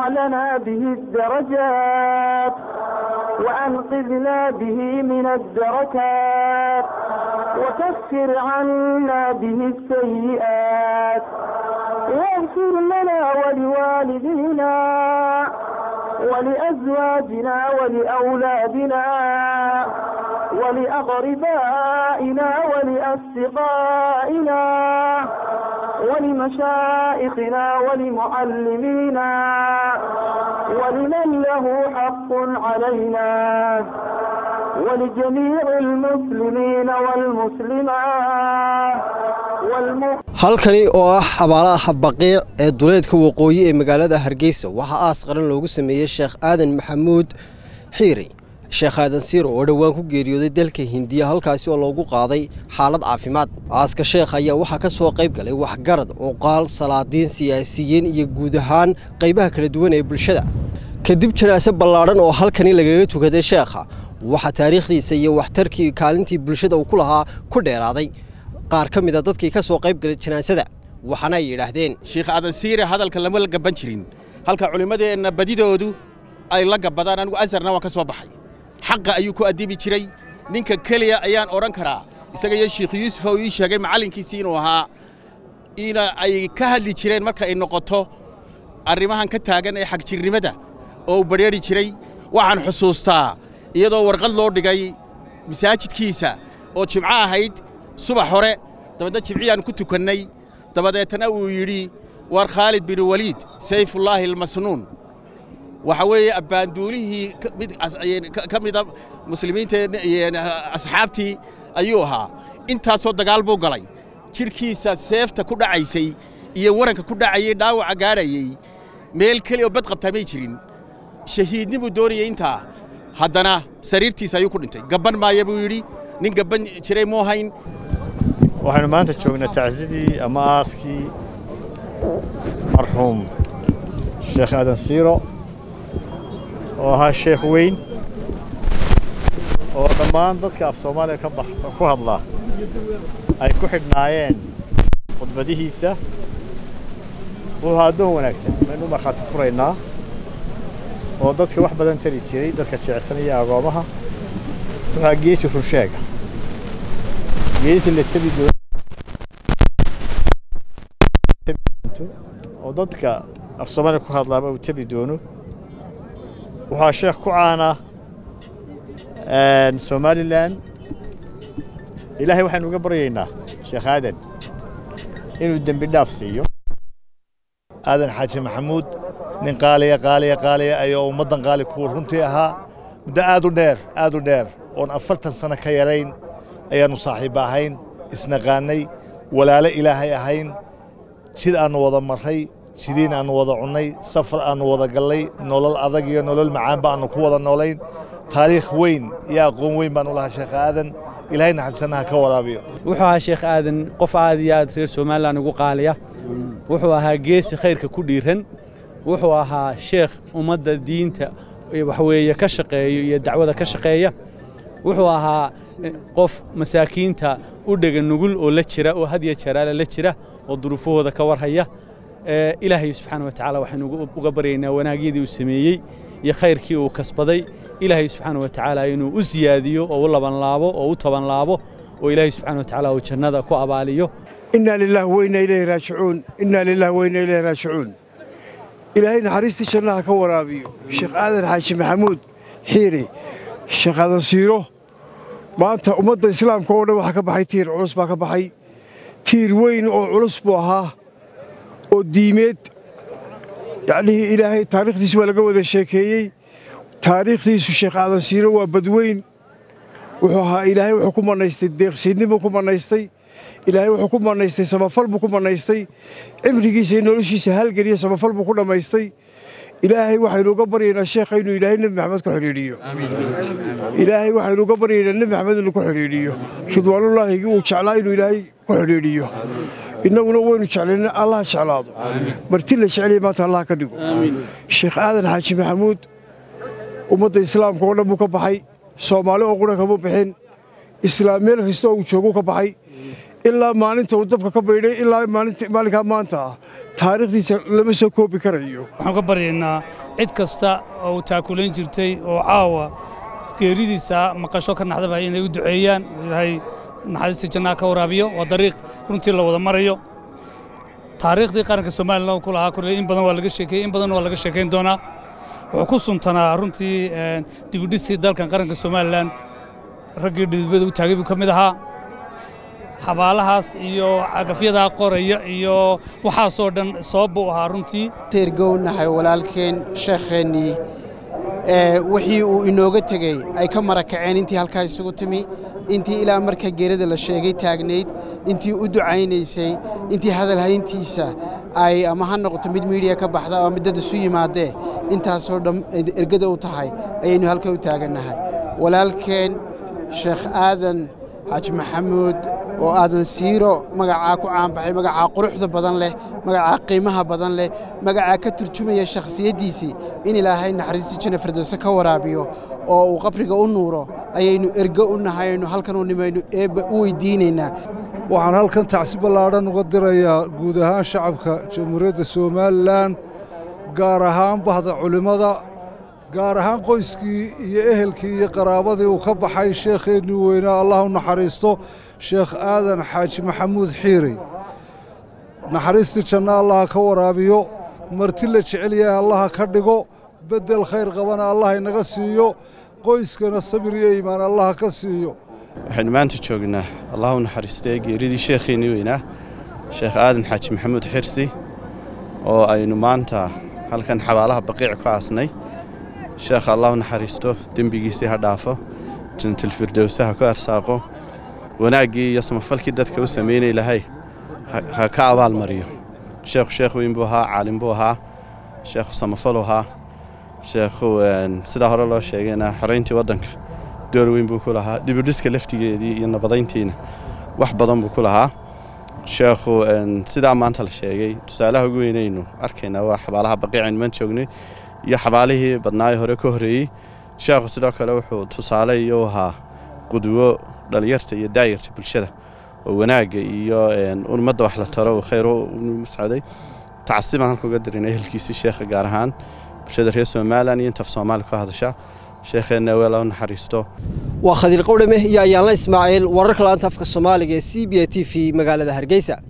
لنا به الدرجات وأنقذنا به من الدركات وكفر عنا به السيئات واغفر لنا ولوالدينا ولأزواجنا ولأولادنا ولأقربائنا ولأصدقائنا ولمشائخنا ولمعلمينا ولمن له حق علينا ولجميع المسلمين والمسلمات والمؤمنين halkani oo ah xabaalaha baqiic ee duleedka waqooyi ee magaalada hargeysa waxaa aas qaran loogu sameeyey sheekh aadan maxamuud xiiri sheekh aadan siiro oo dhowaan ku geeriyooday dalka hindiya halkaasi oo loogu qaaday xaalad caafimaad aaska sheekh ayaa waxaa ka soo qayb galay waxgarad cuqaal salaadiin siyaasiyiin iyo guud ahaan qaybaha kala duwan ee bulshada kadib janaase ballaadhan oo halkani lagaga tukaday sheekha waxaa taariikhdiisa iyo waxtarkii kaalintii bulshada uu ku lahaa ku dheeraaday qaar ka mid a dadkii ka soo qayb galay janaasada waxaana ay yidhaahdeen sheekh aadan siire hadalka lama la gaban jirin halka culimmadeenna badidoodu ay la gabbadaan anigu asarna waan ka soo baxay xaqa ayuu ku addibi jiray ninka keliya ayaan odhan karaa isaga iyo sheekh yuusuf oo ii sheegay macallinkiisii inuu ahaa ina ay ka hadli jireen marka ay noqoto arrimahan ka taagan ee xagjirnimada oo uu badrheeri jiray waxaan xusuustaa iyadoo warqad loo dhigay masaajidkiisa oo jimco ahayd subax hore dabeedna jimciyaan ku tukannay dabadeetna uu yidhi war khaalid bin waliid sayfullaahi almasnuun waxa weeye abbaanduulihii ka mida muslimiinta asxaabtii ayuu ahaa intaasoo dagaal buu galay jidhkiisa seefta ku dhacaysay iyo waranka ku dhacayay dhaawaca gaadhayey meel keli oo bad qabtaa may jirin shahiidnibuu doonayey intaa haddana sariirtiisa ayuu ku dhintay gabban maaya buu yidhi nin gabban jiray muu hayn waxaynu maanta joognaa tacsidii ama aaskii marxuum sheekh aadan siiro oo ahaa sheekh weyn oo dhammaan dadka af soomaaliya ka bax ku hadla ay ku xidhnaayeen khudbadihiisa wuxuu addoon wanaagsan maynu u markhaati furaynaa oo dadka wax badan tari jiray dadka jecsan iyo agoomaha wuxuu geesi runsheega geesi la tebi doono oo dadka af soomaaliya ku hadlaaba uu tebi doono waxaa sheekh ku caana somalilan ilaahay waxaynu uga baryaynaa sheekh aadan inuu dembi dhaaf siiyo aadan xaaji maxamuud nin qaaliya qaaliya qaaliya ayoo ummaddan qaali kuwa runtii ahaa muddo aad u dheer aad u dheer oon afartan sano ka yarayn ayaannu saaxiibba ahayn isnaqaannay walaalo ilaahay ahayn jid aannu wada marray jidiin aannu wada cunnay safar aannu wada gallay nolol adag iyo nolol macaanba aannu ku wada noolayn taariikh weyn iyo aqoon weyn baannu lahaa sheekh aadan ilaahay naxariisannaha ka waraabiyo wuxuu ahaa sheekh aadan qof aad iyo aad reer somalilan ugu qaaliya wuxuu ahaa geesi khayrka ku dhiiran wuxuu ahaa sheekh ummadda diinta waxweeye ka shaqeeyo iyo dacwada ka shaqeeya wuxuu ahaa qof masaakiinta u dhega nugul oo la jira oo had iyo jaraale la jira oo duruufahooda ka warhaya ilaahay subxaana wa tacaala waxaynu uga baryaynaa wanaagyadii uu sameeyey iyo khayrkii uu kasbaday ilaahay subxaana wa tacaala inuu u siyaadiyo oo u labanlaabo oo u tabanlaabo oo ilaahay subxaana wa tacaala uu jannada ku abaaliyo inaa lilah weyna ilayhi raajicuun inaa lilah weyna ilayhi raajicuun ilaahay naxariistii jannaha ka waraabiyo sheekh aadan xaaji maxamuud xiiri sheekh aadan siiro maanta ummadda islaamka oo dhan waxaa ka baxay tiir culus baa ka baxay tiir weyn oo culus buu ahaa oo diimeed yacnihii ilaahay taariikhdiisu waa laga wada sheekeeyey taariikhdiisu sheekh aadan siiro waa badweyn wuxuu ahaa ilaahay wuxuu ku mannaystay deeqsiinnibuu ku mannaystay ilaahay wuxuu ku mannaystay samafal buu ku mannaystay cimrigiisa iyo noloshiisa halgeliya samafal buu ku dhammaystay ilaahay waxaynu uga baryaynaa sheekha inuu ilaahay nebi maxamed ku xidhiidhiyo ilaahay waxaynu uga baryaynaa nebi maxamed inuu ku xidhiidhiyo ridwaanullaahigi uu jeclaa inuu ilaahay ku xidhiidhiyo innaguna waynu jeclayna allah jeclaado marti la jeceliya maanta allah ka dhigo sheekh aadan xaaji maxamuud ummadda islaamka oo dhan buu ka baxay soomaali oo qura kama bixin islaam meel kasta oo uu jooguu ka baxay ilaa maalinta uu dabka ka baydhay ilaa maalinkaa maanta ah taariikhdiisa lama soo koobi karayo waxaan ka baryaynaa cid kasta oo uu taakulayn jirtay oo caawa geeridiisa maqasho ka naxdaba inay u duceeyaan ilaahay naxariista jannaha ka waraabiyo waa dariiq runtii la wada marayo taariikhdii qaranka somalilan uu ku lahaa kule in badan waa laga sheekeeyey in badan waa laga sheekayn doonaa wuxuu ku suntanaa runtii dibudhisii dalkan qaranka somalilan raggii dhidibada u taagay buu ka mid ahaa xabaalahaas iyo cagafyadaa qoraya iyo waxaasoo dhan sabab buu ahaa runtii teergownahay walaalkeen sheekheennii wixii uu inooga tegey ay ka marakaceen intii halkaa isugu timi intii ilaa marka geerada la sheegay taagnayd intii u ducaynaysay intii hadalhayntiisa ay ama ha noqoto mid miidiya ka baxda ama mid dad isu yimaadee intaasoo dhan ergada u tahay ayaynu halka u taagannahay walaalkeen sheekh aadan xaaji maxamuud oo aadan siiro magacaa ku caanbaxay magacaa quruxda badan leh magacaa qiimaha badan leh magacaa ka turjumaya shakhsiyaddiisii in ilaahay naxariistii janna firdowse ka waraabiyo oo uu qabriga u nuuro ayaynu ergo u nahay aynu halkan u nimaynu eebba u weydiinaynaa waxaan halkan tacsi ballaadhan uga dirayaa guud ahaan shacabka jamhuuriyadda somalilan gaar ahaan bahda culimmada gaar ahaan qoyskii iyo ehelkii iyo qaraabadii uu ka baxay sheekheennii weynaa allah u naxariisto sheekh aadan xaaji maxamuud xiiri naxariistii janna allaha ka waraabiyo marti la jecel yahay allaha ka dhigo beddel khayr qabana allah inaga siiyo qoyskana sabir iyo iimaan allaha ka siiyo waxaynu maanta joognaa allah u naxariistay geeridii sheekheennii weynaa sheekh aadan xaaji maxamuud xirsi oo aynu maanta halkan xabaalaha baqiic ku aasnay sheekha allah u naxariisto dembigiisii ha dhaafo jannatilfirdowse ha ku arsaaqo wanaaggii iyo samafalkii dadka u samaynay lahay ha ka abaalmariyo sheekhu sheekh weyn buu ahaa caalim buu ahaa sheekhu samafaluu ahaa sheekhu sidaa hore loo sheegayna xorayntii waddanka door weyn buu ku lahaa dibudhiska laftigeedii iyo nabadayntiina wax badan buu ku lahaa sheekhu sidaa maanta la sheegay tusaalaha ugu weynaynu arkaynaa waa xabaalaha baqiicaynu maan joognay iyo xabaalihii badnaayo hore ka horreeyey sheekhu sidoo kale wuxuu tusaale iyo u ahaa qudwo dhallinyarta iyo daayarta bulshada oo wanaagga iyo ummadda wax la taro uu khayr u socday tacasibaan halka uga dirin ehelkiisii sheekha gaar ahaan bulshada reer somalilan iyo intaf soomaali ku hadasha sheekheenna weel u naxariisto waa khadiir qowdhame iyo ayaanla ismaaciil wararka laanta afka soomaaliga ee c b a t v magaalada hargeysa